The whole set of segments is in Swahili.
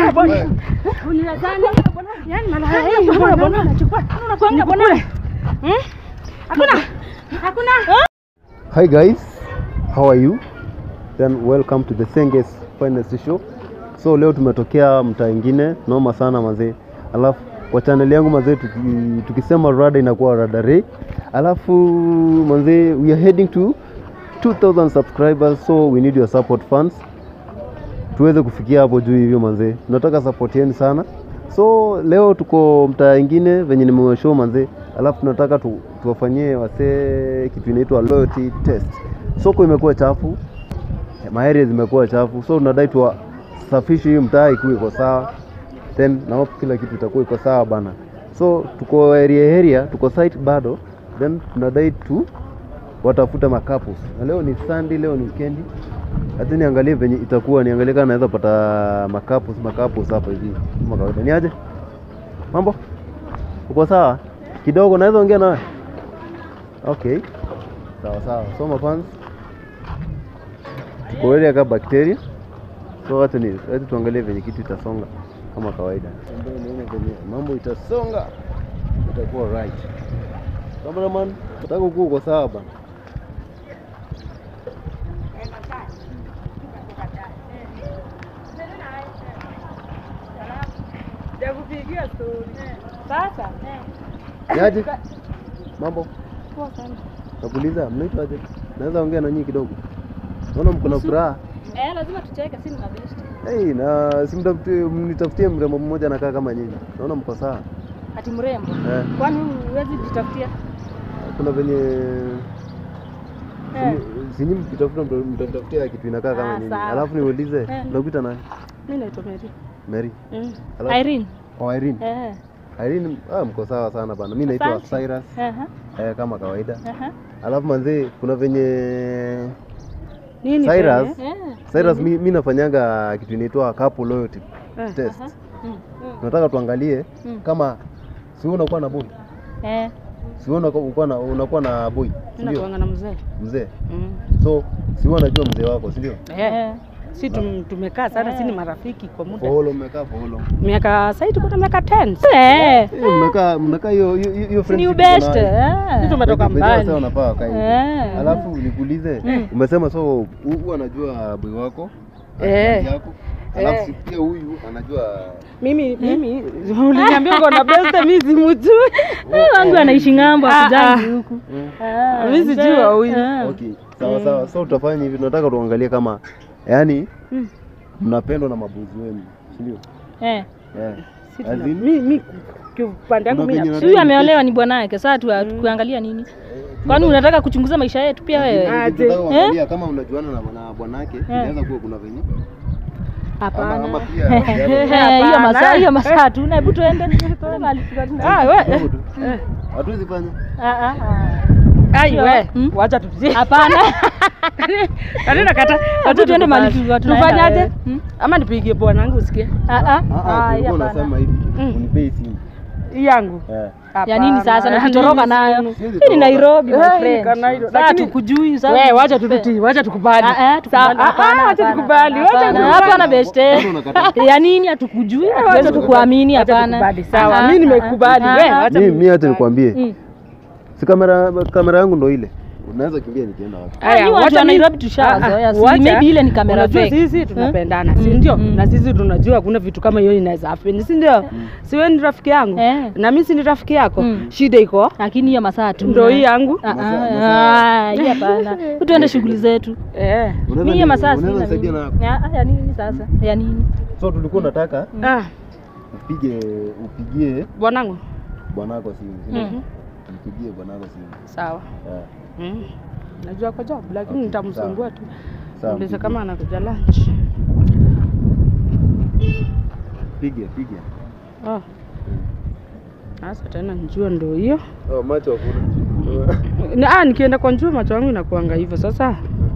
Unilazane. Yaani maana haya mbona mbona unachukua? Unakwanga mbona? Hmm? Hakuna. Hakuna. Hi guys, how are you? Then welcome to the Senges Finest Show. So leo tumetokea mtaa ingine noma sana mazee, alafu kwa channel yangu mazee, tuki, tukisema rada inakuwa rada re, alafu mazee, we are heading to 2000 subscribers, so we need your support fans, tuweze kufikia hapo juu hivyo manzee, tunataka support yenu sana. So leo tuko mtaa ingine venye nimewashow manzee, alafu tunataka tu, tuwafanyie wasee kitu inaitwa loyalty test. Soko imekuwa chafu, maaria zimekuwa chafu, so tunadai tuwasafishe hii mtaa ikuwe iko sawa, then na hope kila kitu itakuwa iko sawa bana. So tuko area area, tuko site bado, then tunadai tu watafuta makapus, na leo ni Sunday, leo ni weekendi hata niangalie venye itakuwa, niangalie kama naweza pata makapus makapus hapa hivi kama kawaida. Ni aje mambo, uko sawa kidogo? Naweza ongea nawe? Okay, sawa sawa. So mafans, tuko area ka bacteria, so wacha ni wacha tuangalie venye kitu itasonga kama kawaida, ambayo nione venye mambo itasonga, itakuwa right. Cameraman, nataka ukuwa uko sawa bana. Jakupigia story. Sasa. Ni aje mambo Poa sana. Nakuuliza, mnaitwa aje? Naweza ongea na nyinyi kidogo? Naona mko na furaha. Eh, lazima tucheke si ni mabest. Hey, na simtafutie mnitafutie mrembo mmoja anakaa kama nyinyi. Naona mko sawa. Ati mrembo. Eh, Kwani huwezi jitafutia? kuna venye Eh. sinyi mkitafuta mta- mtatafutia kitu inakaa kama Ah, nyinyi. sawa. Alafu niulize, Eh. nakuita nani? Mimi naitwa Mary. Mary. Mm. Alafu- Irene. Oh, Irene. Eh. Irene, ah, mko sawa sana bana. Mimi naitwa Asante. Cyrus. Aha. Eh, kama kawaida. Aha. Alafu manzee, kuna venye Nini? Cyrus? tena? Eh. Cyrus, mi, mi nafanyaga kitu inaitwa couple loyalty Eh. test. Aha. Mm. Mm. Nataka tuangalie Mm. kama si wewe unakuwa na boy, Eh. si wewe unakuwa- unakuwa na unakuwa na boy, si Mimi ndio? nakuanga na mzee. Mzee, Mm. so si wewe unajua mzee wako, si ndio? Eh. si tum, tumekaa sana, si ni marafiki kwa muda Follow, mmekaa follow. miaka sasa tuko na miaka 10 eh, Eh, mnakaa mnakaa hiyo hiyo hiyo ni friendship ubest uko nayo. eh, tumetoka By the way, mbali Sasa wanafaa wakae hivyo. Eh. Alafu nikuulize, umesema so hu- huyu anajua boy wako Eh. husband yako, alafu si pia huyu anajua mimi mimi uliniambia uko na best mimi simjui Wangu anaishi ng'ambo Ah, akujangi ah. huku. Ah, mimi sijui wa huyu Okay, sawa sawa. So tutafanya hivi, tunataka tuangalie kama yani Mm. mnapendwa na mabuzi wenu, si ndio? Eh. Eh. Si As tuna- in, mi mi kiupande yangu Kuna mimi venye na- nataka Huyu ameolewa ni bwanake. Sasa tu kuangalia nini? Kwani unataka kuchunguza maisha yetu pia wewe? Ah, tunataka kuangalia kama mnajuana na na bwanake, inaweza kuwa kuna venye ama Hapana. ama pia Eh, Hiyo masaa hiyo masaa tu. Na hebu tuende. Tuende mahali fulani. ah we kidogo tu. hatuwezi fanya Ah, ah, ah. ai we Mm. wacha tutie Hapana. Kani nakata Hebu tuende mahali tu- tunaenda, tufanyaje eh. Mm. ama nipigie bwanangu usikie Ah, ah. Ah, ah, Ah, tulikuwa hapana. unasema hivi Mm. unipei simu hii yangu eh Ya nini sasa na tutoroka nayo? Siwezi Hii ni toroka. Nairobi my Eh, friend. iko Nairobi. Sasa Lakini- tukujui sasa. we wacha tututi wacha tukubali Ah, eh, tukubali. Sawa, ah, Hapana, ah, wacha hapana, tukubali wacha hapana. tukubali. Hapana beste. Mbona unakataa? Ya nini hatukujui? Hatuwezi wacha kukuamini wacha hapana. tukubali, sawa. Ah, Mimi ah, nimekubali. ah, We, ah. wacha Mimi mimi hata nikwambie Mm. si kamera kamera yangu ndo ile unaweza kimbia nikienda wapi Aya, Ni watu wacha wa mi- Nairobi tushazoea. Ah, ah, Si wacha. maybe ile ni kamera Unajua fake. sisi tunapendana si ndio na sisi tunajua hakuna vitu kama hiyo inaweza happen si ndio si wewe ni rafiki yangu Eh. na mimi si ni rafiki yako Mm. shida iko Lakini hiyo masaa tu. ndo hii yangu Ah, ah, Masaa- ah, hii hapana. Tuende shughuli zetu. eh Unaweza Mimi hiyo ni- masaa unaweza sina nisaidia mimi. na Ya ya nini sasa? Ya nini? so tulikuwa nataka ah upige upigie bwanangu bwanako simu si ndio? Mhm. mpigie bwanako simu sawa Eh, mm. najua kwa job lakini Okay, nitamsumbua tu sawa, uliza mpigie. kama anakuja lunch pige pige oh sasa tena njua ndo hiyo oh, macho hakuna Ni- ah, nikienda kwa njua macho yangu inakuanga hivyo sasa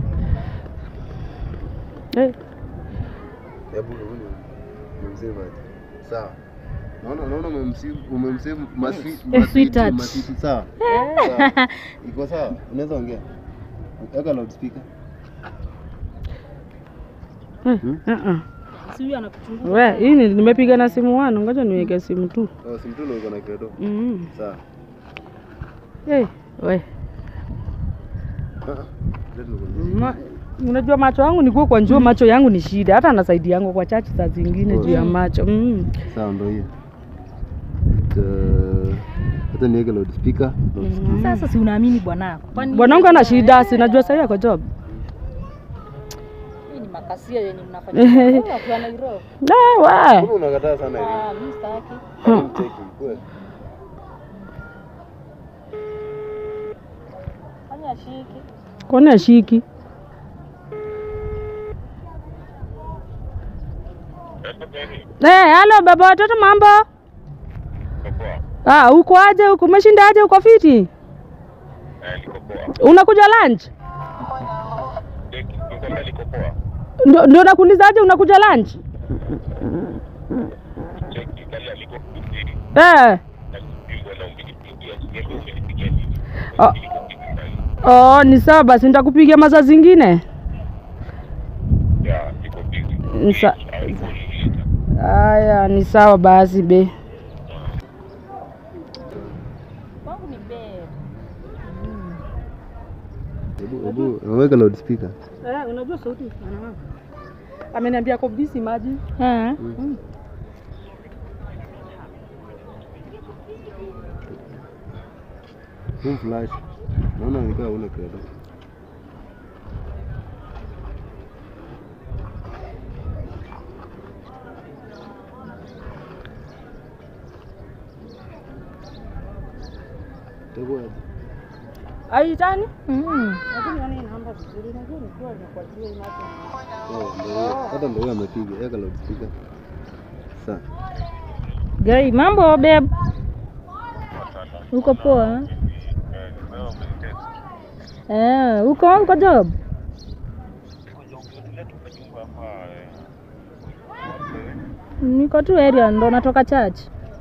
eh. hebu hebu nimsave aje sawa naona naona umemsave umemsave maswi Eh, sweetheart. maswiti sawa Sawa. iko sawa unaweza ongea weka loudspeaker Eh, Hmm? uh-uh. Si huyu anakuchunguza. We, hii ni- nimepiga na simu wano, ngoja niweke simu tu. Oh, si mtu ndio uko na credo. Mm. Sawa. Hey, we. Ah, ah. Let me go. Ma, unajua macho yangu ni kwa njua, macho yangu ni shida, hata nasaidia yangu kwa chachi saa zingine juu ya macho mm. Sawa ndio hiyo. Ta- Hata niweke loudspeaker. loudspeaker. Sasa si unaamini bwanako? Kwani Bwanangu ana shida, si najua sahii ako job. hii ni makasia yenye mnafanya. Wewe ukiwa Nairobi. Eh, we. Mbona unakataa sana hivi? Ah, mimi sitaki. Kwani mcheki, kweli? Kwani ashiki? Kwani ashiki? Eh, halo baba watoto mambo? Ah, uko aje huko? Umeshinda aje uko fiti? Unakuja lunch? Ndo ndo nakuuliza aje unakuja lunch? Eh. Oh. Oh, ni sawa basi nitakupigia masaa zingine. Ni sa- Aya, ni sawa basi be. Kwangu ni bed. Hebu hebu weka loudspeaker. Eh, unajua sauti ameniambia ako busy maji. Eh. Huu flash. Naona nikaa una credo. Itakuwa aje? Aitani? Mm. Lakini yani namba vizuri. Najua nikiwa nakuajia inacho. Oh, ndio hiyo. Hata ndio hiyo amepiga. Weka loudspeaker. Sawa. Gai, mambo babe? Uko poa? Eh, uko uko job? Niko tu area ndo natoka church.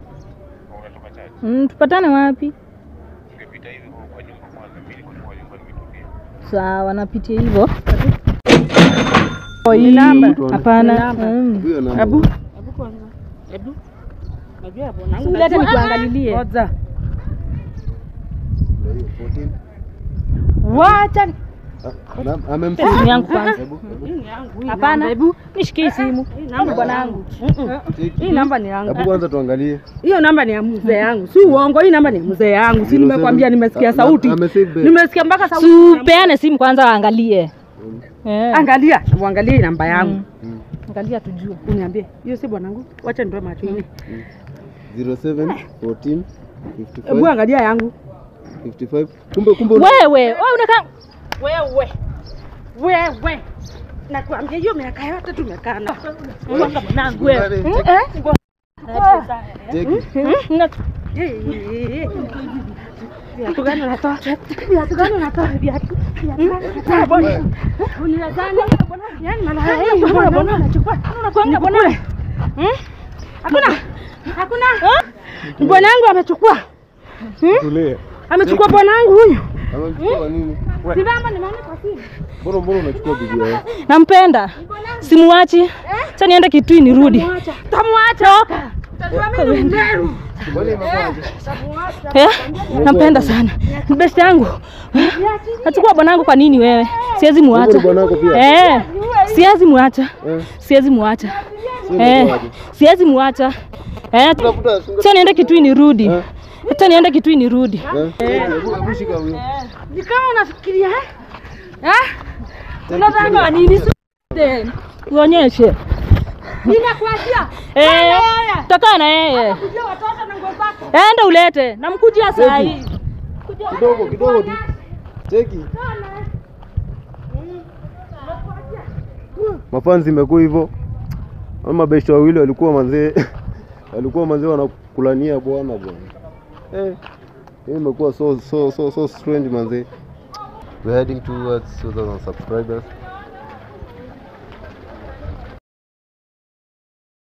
Mm, tupatane wapi? Sawa, napitia hivyo. Ni namba. Hapana. Ni namba. Mm. Huyo namba. Hebu. Hebu kwanza. Hebu. Najua hapo nangu. Sulete nikuangalilie. Ngoja. Ndio hiyo 14. Wacha. Ah, na- amempiga. Simu yangu kwanza. Hebu, hebu. Hii ni yangu. hii Hapana. namba. Hebu. Nishikie simu. Hii namba bwanangu. Mm-mm. Cheki. Hii namba ni yangu. Hebu kwanza tuangalie. Hiyo namba ni ya mzee yangu, si uongo. Hii namba ni ya mzee yangu, si nimekwambia, nimesikia Ah, sauti, ame- amesave bet. nimesikia mpaka sauti. Tupeane simu kwanza waangalie. Eh. Angalia, uangalie hii namba yangu, Mm. Angalia tujue. uniambie hiyo si bwanangu. Wacha nitoe macho hivi. 07 14 Hebu 55 angalia yangu. 55. Kumbe kumbe una- Wewe, wewe unakaa Wewe wewe, nakwambia hiyo miaka yote tumekaa na Mwanga mwanangu wewe. Cheki. Eh? Cheki. Na- viatu gani unatoa? Viatu gani unatoa? Viatu viatu gani unatoa? Bwana, unadhani yani malaya hii mbona bwana unachukua unakwanga bwana? Hmm? Hakuna hakuna bwanangu amechukua Tulia. amechukua bwanangu huyu. Amechukua nini? Simama nimeona kwa simu. Mbona mbona unachukua bibi yao? Nampenda. Simuachi. Acha niende Kitui nirudi. Mwacha. Tamwacha. Utajua mimi ni mberu. Kwani imekuwaje? Eh? Nampenda sana. Ni best yangu. Nachukua bwanangu kwa nini wewe? Siwezi Wewe muacha. ni bwanako pia? Eh. Siwezi muacha. Eh, Siwezi muacha. sio Eh. imekuwaje? Siwezi muacha. Eh. Tafuta sunga. Acha niende Kitui nirudi. Eh. Acha niende Kitui nirudi. Eh, hebu hebu shika huyo. Ni kama unafikiria eh? Eh? Unataka nini? Uonyeshe. Ninakuachia. Eh. Toka na yeye. Kujua watoto na nguo zako. Enda ulete. Namkujia saa hii. Kidogo kidogo tu. Cheki. Mafanzi imekuwa hivyo. Ama mabeshte wawili walikuwa manzee walikuwa manzee wanakulania bwana bwana. Eh. Hii imekuwa so so so so strange manzee. We're heading towards 2000 subscribers.